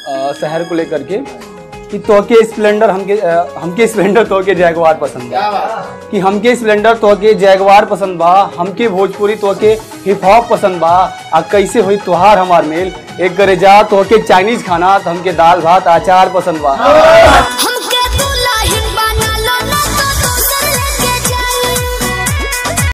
अ, शहर को लेकर के कि तोहके स्प्लेंडर हमके अ, हमके स्प्लेंडर तोहके जैगवार पसंद बा कि हमके स्प्लेंडर तोहके जैगवार पसंद बा हमके भोजपुरी तोहके हिप हॉप पसंद बा आ कैसे होई तोहार हमार मेल एक करे जा तोहके चाइनीज खाना तो हमके दाल भात अचार पसंद बा हम